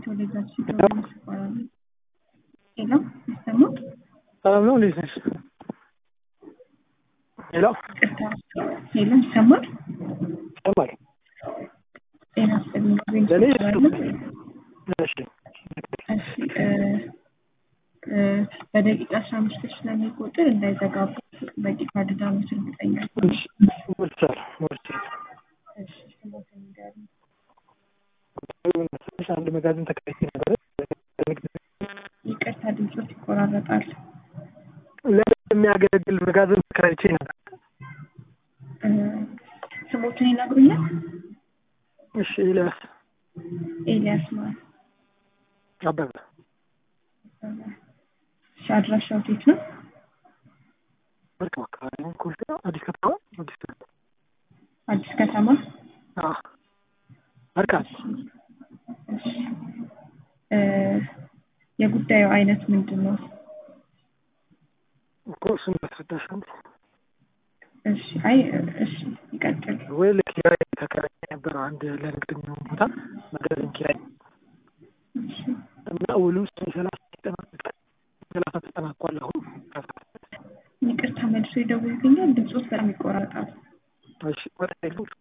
ኮሌጃችን ሲገባ ይባላል። ሄሎ ይሰማል? ሰላም ነው። እንዴት ነሽ? ሄሎ ቅርታ ሄሎ ይሰማል? ይሰማል። ጤና ይስጥልኝ። ለእኔ ትችላለህ? እሺ እሺ እ እ በደቂቃ አስራ አምስት ስለሚቆጥር እንዳይዘጋቡ በቂ ካርድ እርግጠኛ ነኝ። እሺ ሞልቻል ሞልቻል። እሺ ስሞትን ንገሪኝ። ትንሽ አንድ መጋዘን ተከራይቼ ነበር። ይቅርታ ድምፆት ይቆራረጣል። ለምን የሚያገለግል መጋዘን ተከራይቼ ነበር። እ ስሞትን ይነግሩኛል? እሺ ኤልያስ ኤልያስ ማለት አበበ እሺ አድራሻው የት ነው? መርከብ አካባቢ ነው። ኮልፌ ነው። አዲስ ከተማ አዲስ ከተማ አዲስ ከተማ። አዎ መርካቶ እሺ እ የጉዳዩ አይነት ምንድን ነው? እኮ እሱን ማስረዳሽ አንዴ እሺ አይ እሺ ይቀጥል። ወይ ለኪራይ ተከራይ ነበር አንድ ለንግድ የሚሆን ቦታ መጋዘን ኪራይ እሺ እና ውሉ ውስጥ ሰላሳ ተጠናቋል። ሰላሳ ተጠናቋል። አሁን ይቅርታ መልሶ ይደውልልኛል። ድምፆት በጣም ይቆራረጣል። እሺ ወደ ሌሎች